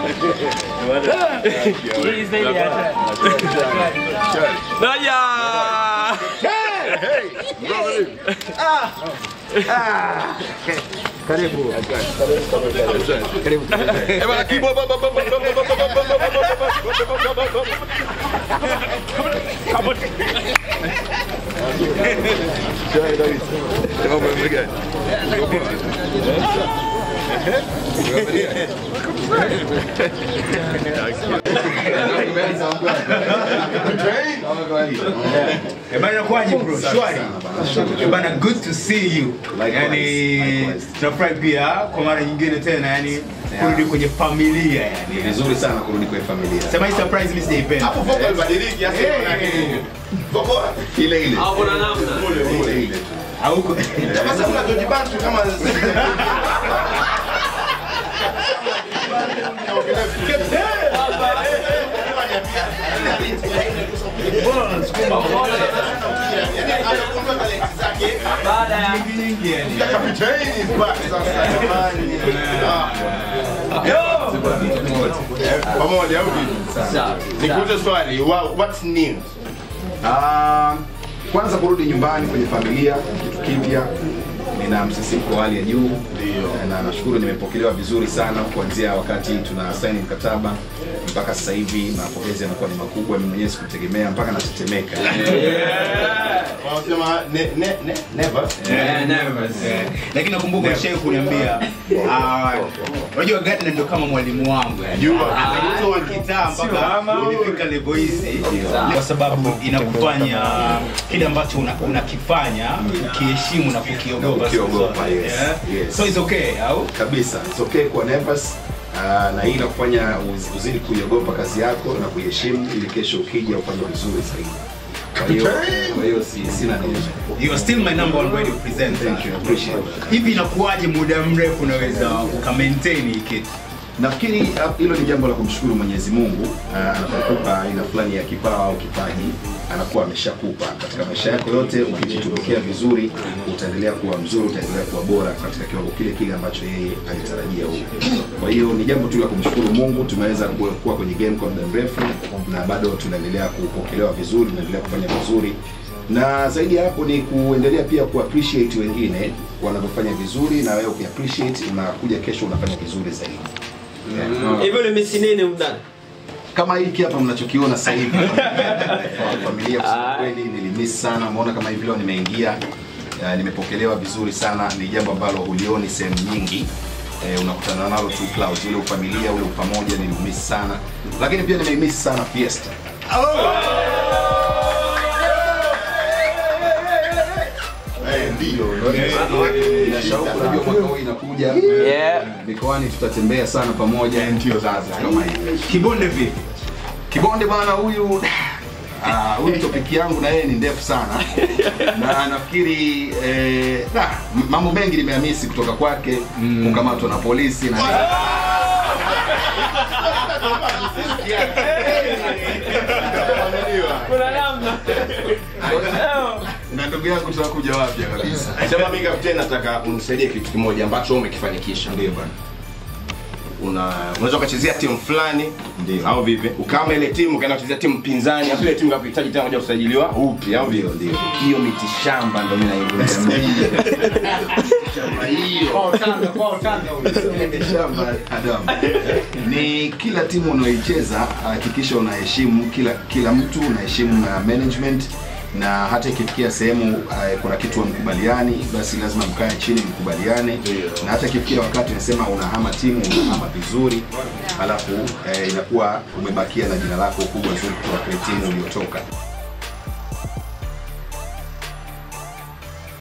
Hii zaidi ya hatari. Naja! Karibu. Eh, bana, kibo, ba, ba, ba, ba, ba, ba, ba, ba, ba, ba, ba, ba, ba, ba. Mambo yamegani? Eh, bana kwaje bro? Shwari. Eh, bana good to see you. Yani tunafurahi pia kwa mara nyingine tena yani kurudi kwenye familia yani. Vizuri sana kurudi kwenye familia. Sema hii surprise mimi sijaipenda. Hapo foto ibadiliki hasa Eh, Foto Ile ile. Hapo na namna. Ile ile. Hauko. sasa kuna George Bantu kama Baada ya nyingi yani. Kapiteni is back sasa jamani. Ah. Pamoja au vipi? Nikuulize swali, wow, what's new? Ah, kwanza kurudi nyumbani kwenye familia kitu kipya nina msisimko wa hali ya juu na nashukuru nimepokelewa vizuri sana kuanzia wakati tuna saini mkataba mpaka sasa hivi mapokezi yanakuwa ni makubwa mimi mwenyewe sikutegemea mpaka natetemeka Wanasema ne, ne, ne, never. Eh, nervous. Eh, Lakini nakumbuka shehe kuniambia ah, unajua Gardner ndio kama mwalimu wangu yani. Jua. Alitoa kitaa mpaka nilifika level hizi kwa sababu inakufanya kile ambacho una- unakifanya ukiheshimu na kukiogopa. Ukiogopa, yes. Yeah. Yes. So it's okay au? kabisa it's okay kuwa nervous Uh, na hii inakufanya uz- uzidi kuiogopa kazi yako na kuiheshimu ili kesho ukija ufanye vizuri zaidi kwa hiyo kwa hiyo si, sina neno You are still my number one radio presenter. Thank you, I appreciate it. Hivi inakuwaje muda mrefu unaweza uka maintain hii kitu? nafikiri uh, hilo ni jambo la kumshukuru mwenyezi mungu uh, anapokupa aina fulani ya kipawa au kipaji anakuwa ameshakupa katika maisha yako yote ukijitumikia vizuri utaendelea kuwa mzuri utaendelea kuwa bora katika kiwango kile kile ambacho yeye alitarajia huko kwa hiyo ni jambo tu la kumshukuru mungu tumeweza kuwa kuwa kwenye game kwa muda mrefu na bado tunaendelea kupokelewa vizuri tunaendelea kufanya vizuri na zaidi ya hapo ni kuendelea pia kuappreciate wengine wanavyofanya vizuri na wewe ukiappreciate unakuja kesho unafanya vizuri zaidi Hivyo ni misi nini mdada? kama hiki hapa mnachokiona sasa hivi familia kusema kweli nilimiss sana umeona kama hivi leo nimeingia uh, nimepokelewa vizuri sana ni jambo ambalo hulioni sehemu nyingi eh, unakutana nalo tu clouds ule ufamilia ule upamoja nilimiss sana lakini pia nimemiss sana fiesta Eh, ndio. Ina shauku unajua mwaka huu inakuja Yeah. mikoani tutatembea sana pamoja ndio sasa kama hivi Kibonde vipi? Kibonde bwana huyu ah, huyu topic yangu na yeye ni ndefu sana na nafikiri eh, da, m- mambo mengi nimehamisi kutoka kwake kukamatwa na polisi na kuna namna. na ndugu yangu tunakuja wapya kabisa Sema mimi kapteni nataka unisaidie kitu kimoja ambacho wewe umekifanikisha. ndio bwana Una unaweza ukachezea timu fulani Ndio. au vipi? Ukama ile timu ukaenda kuchezea timu pinzani, afu ile timu kakuhitaji tena moja kusajiliwa upya au ndio vipi? ndio Hiyo miti shamba ndio mimi naiongelea. Shamba hiyo. shamba Adam. ni kila timu unaoicheza hakikisha unaheshimu kila kila mtu unaheshimu na management na hata ikifikia sehemu uh, kuna kitu hamkubaliani basi lazima mkae chini mkubaliane na hata ikifikia wakati unasema unahama timu unahama vizuri alafu eh, inakuwa umebakia na jina lako kubwa zuri kutoka kile timu uliotoka